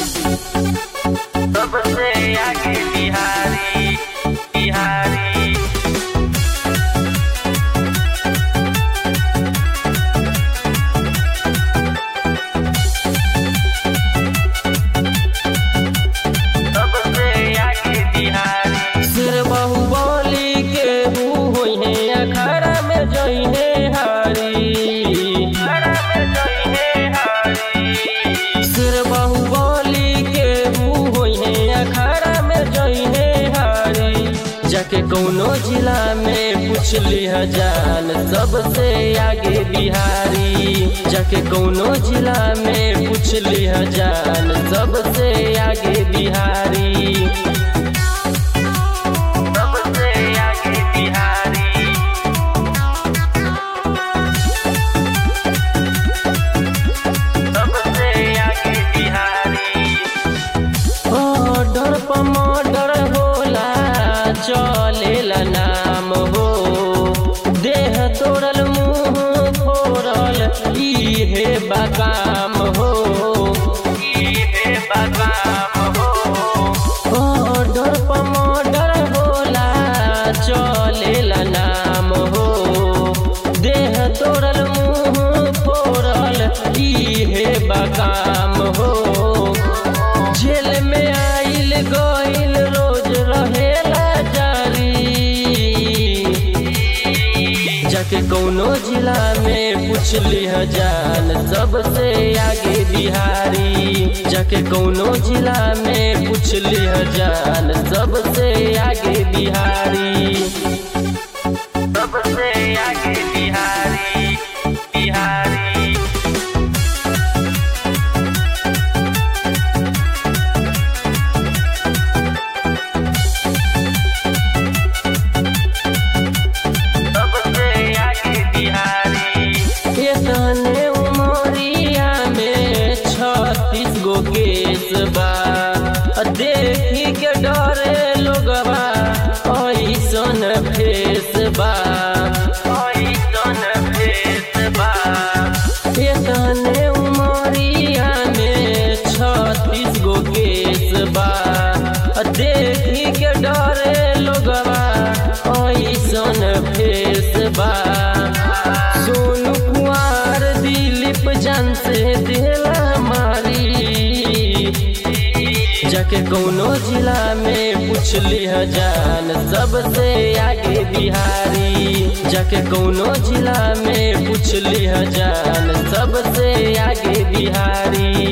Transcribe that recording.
सबसे आगे बिहारी बिहारी सबसे आगे बिहारी सिर बहु बोली के हु होई है अखाड़ा में जोई है हारी खड़ा में जोई है हारी सिर बहु बोली के हु होई है अखाड़ा में जोई है हारी जाके कौनो जिला में पूछ लिह जान सबसे आगे बिहारी जाके कौनो जिला में पूछ लिह जान सबसे आगे बिहारी सबसे आगे बिहारी सबसे आगे बिहारी ऑर्डर पर मर्डर होला चलेला नाम हो देह तोड़ल मुंह फोड़ल इहे बकाम हो इहे बगाम हो ऑर्डर पर मर्डर होला चलेला नाम हो देह तोड़ल मुंह फोड़ल इहे बकाम हो जेल में आइल गइल रोज रहेला जारी जाके कौनो जिला में पूछ लिह जान सबसे आगे बिहारी जाके कौनो जिला में पूछ लिह जान सबसे आगे बिहारी सबसे आगे बिहारी बिहारी सबसे आगे बिहारी एतने उमरिया में छत्तीस गो केस बा देखी के डरे लोगवा ऐसन फेस बा ऐसन भेष बा एतने उमरिया में छत्तीस गो केस बा देखी के डरे लोगवा ऐसन फेस बा सोनू कुमार दिलीप जान से दिला मारी जाके कौनो जिला में पूछ लिह जान सबसे आगे बिहारी जाके कौनो जिला में पूछ लिह जान सबसे आगे बिहारी